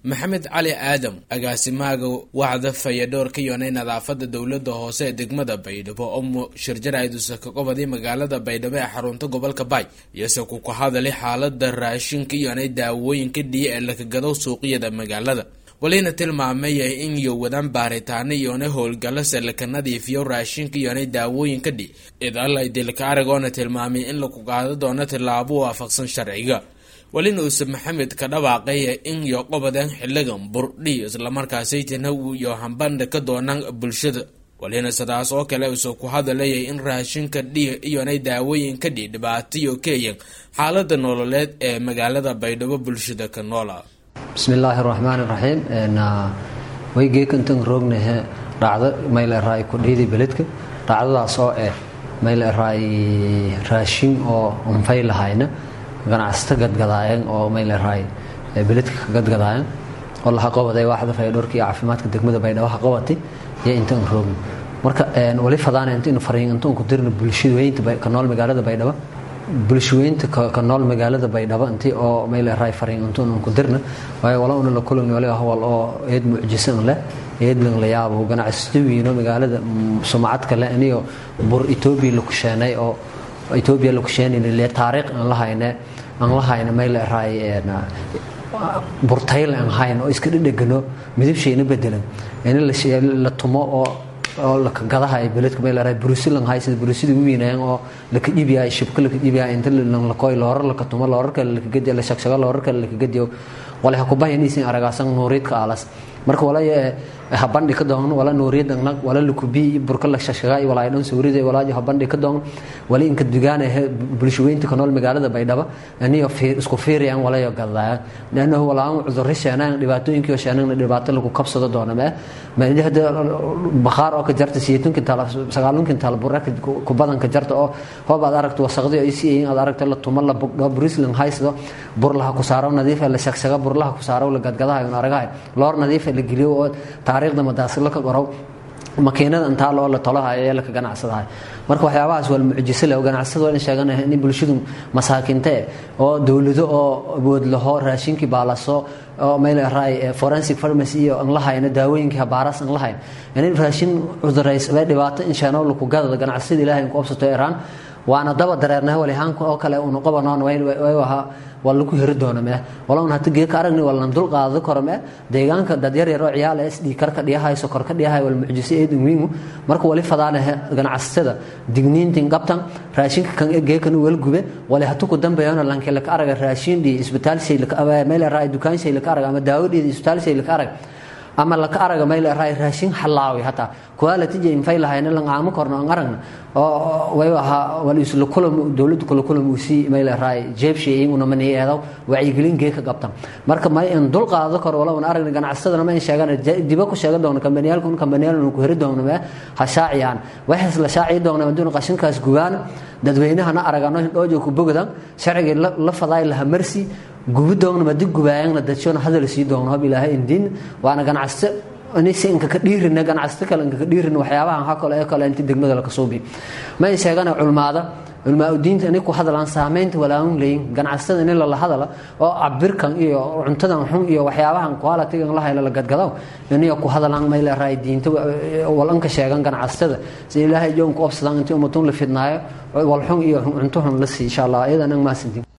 maxamed cali aadam agaasimaaga wacda fayadhoorka yoonay nadaafada dowlada hoose ee degmada baydhabo oo shirjarayduse ka qobaday magaalada baydhabo ee xarunta gobolka baay iyose ku ka hadalay xaalada raashinka yoonay daawooyinka dhiya ee lakagado suuqyada magaalada walina tilmaamaya in iyo wadaan baaritaano iyoona howlgalase laka nadiifiyo raashinka iyoonay daawooyinka dhi idalay dilka aragoona tilmaamay in laku qaado doono tilaabo waafaqsan sharciga walina uuse maxamed ka dhawaaqaya in iyo qobadeen xiligan burdhi islamarkaasaytina iyo hambandha ka doonaan bulshada walina sidaas oo kale uuse ku hadalaya in raashinka dhiya iyoonay daawooyinka dhi dhibaatayo keeyan xaalada nololeed ee magaalada baydhabo bulshada ka noola bismillaahi raxmaan raxiim waygeekantan roognahe dhacdo mayleeraay kudhiidi beledka dhacdadaas oo eh mayleeraay raashin oo unfay lahayna ganacsato gadgadaayan oo mayleeraay beledka ka gadgadaayan oo laha qobaday waaxda faydhoorka iyo caafimaadka degmada baydhabo ha qobatay iyo intaan roogna marka wali fadaana intaynu fariin intaan ku dirna bulshaweynta ka nool magaalada baydhabo bulshaweynta ka nool magaalada baydhabo intii oo mayleeraay fariin intuun ku dirna waayo wala una la kulagni wali hawal oo eed mucjisan leh eedlan la yaabo ganacsato wiino magaalada sumcadka leh aniyo bur etoobiya la kusheenay oo etoobiya la kusheenayna le taariikh aan la hayne aan la hayna mayleeraay burtayl aan hayn oo iska dhedhegano midabshayna bedelan in la tumo oo oo lakagadaha beledka mayleeraay burusi lang hay sida burusida u weynaayeen oo laka dhibiyaay shibka laka dhibiyaay inta lakoy loorar laka tumo loorar kale laka gadiyo la shagshago loorar kale laka gadiyo wala ha kubahayn isin aragaasan nuuriidka alas marka wala habandhi ka doon wala nuuriyad nag wala lukubi burka la shagshaga wala ay dhan sawirida wala habandhi ka doon wala inka dugaan ee bulshaweynta ka nool magaalada baydhaba aniyo fiir isku fiiriyaan wala yo gadaya laanahu wala aan cudurro sheenaan dhibaatooyinkii oo sheenaan dhibaato lagu kabsado doona ma ma hada bakhaar oo ka jarta siyeetunka taala sagaalunka taala buraka ku badan ka jarta oo hoob aad aragto wasaqdi ay si aad aragto la tuma la bugdho brisling haysto bur laha ku saaro nadiif la shagshaga bur laha ku saaro la gadgadaha iyo aragahay loor nadiif la geliyo oo taariikhda madaasilo ka qorow makiinada intaa loo la tolahayo ee laka ganacsadahay marka waxyaabahaas waa mucjiso leh oo ganacsada waa in sheeganahay in bulshadu masaakiinte oo dowlado oo awood laho raashinkii baalaso oo mayleeraay forensic pharmacy iyo aan la hayno daawooyinkii habaaras aan la hayn in raashin cudurays bay dhibaato in shaanow laku gadada ganacsada ilaahay ku obsato iraan waana daba dareernahay walihaanka oo kale unu qabanoon way ahaa waa lagu heri doona mee walaun hata geeka aragni waa lan dul qaado karo mee deegaanka dad yar yar oo ciyaal es dhii karka dhiyahay sokor ka dhiyahay wal mucjiso eedin wiingu marka wali fadaanahe ganacsatada digniintin qabtan raashinka kan geekan wel gube wali hatu ku dambeeyana lanke laka araga raashin dhii isbitaal shay laka meel raay dukaan shay laka araga ama daawo dhii isbitaal shay laka araga ama laka araga mayl raay raashin halaawi hataa quality jay infay lahayna lan aamo korno aan aragna oo way waxa wal isla kulam dawladdu kula kulam uu si mayl raay jeebshi iyaguna man yeedo wacyigelin geeka qabtan marka may in dul qaado karo wala aan aragna ganacsadana ma in sheegan diba ku sheegan doona kambaniyalku kambaniyalku ku heri doona ma ha shaaciyaan waxaas la shaaciyo doona maduuna qashinkaas gubaan dadweynahana aragano dhoojo ku bogdan sharciga la faday la marsi gubi doogna madi gubaayana dadshona hadal sii doogna hob ilaahay indin waana ganacsato inaysa inka ka dhiirina ganacsato kale inka ka dhiirina waxyaabahan ha kale ee kale inti degmada la kasoo bi ma ay sheegana culmaada culmaa udiinta inay ku hadlaan saameynta walaaun leeyin ganacsatada in lala hadala oo cabirkan iyo cuntadan xun iyo waxyaabahan quality-gan la hayla la gadgado inay ku hadlaan may la raay diinta walanka sheegan ganacsatada si ilaahay joon ku obsadaan intii umatun la fidnaayo wal xun iyo cunto xun la sii insha allah iyadana maasintiin